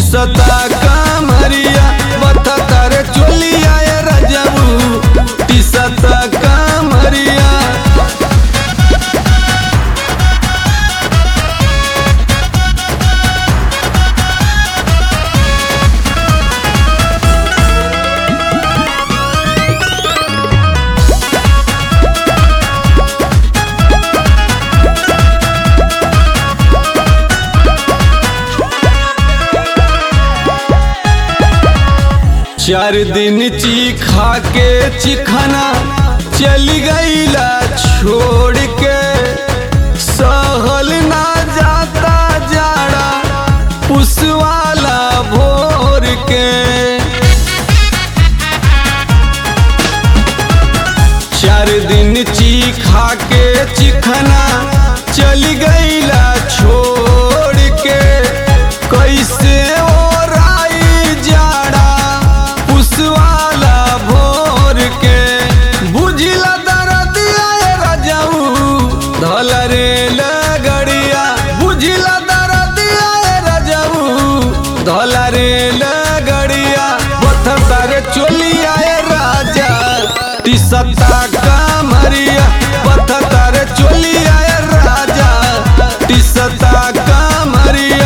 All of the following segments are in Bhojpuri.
टिसता कामरिया बता तारे चोलिया ए रजबू टिसता कामरिया चार दिन चीखा के चिखना चली गईला छोड़ के सहल ना जाता जाड़ा पुसवाला भोर के चार दिन चीखा के चिखना चली गईला छोड़ के कैसे ओराई जाड़ा पुसवाला भोर के बुझिला दरदिया ए रजऊ धल रे लगड़िया बुझिला दरदिया ए रजऊ धल रे लगड़िया बथ तारे चोलिया ए राजा टिसता कामरिया बथ तारे चोलिया ए राजा टिसता कामरिया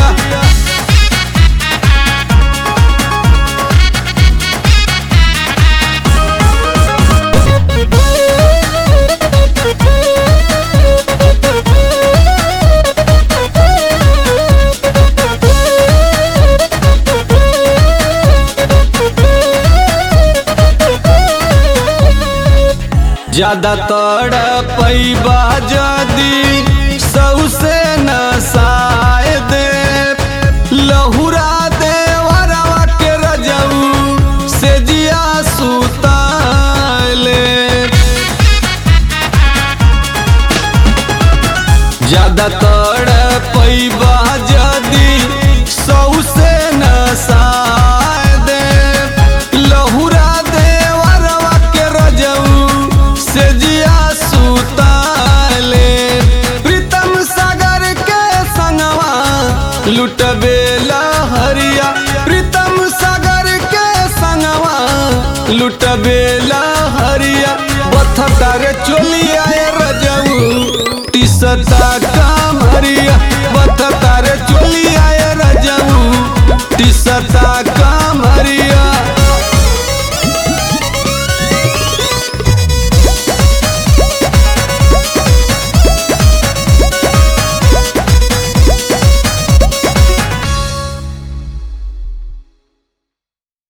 ज्यादा तड़पैबा जदी सौसे नसाए दे लहुरा दे वरवा के रजऊ से जिया सुताले ज्यादा तड़पैबा जदी सौसे नसाए दे लहुरा दे वरवा के रजऊ से जिया सुताले प्रीतम सागर के संगवा लुटबे लहरिया प्रीतम सागर के संगवा लुटबे लहरिया बथ तारे चोलिया ए रजऊ टिसता कामरिया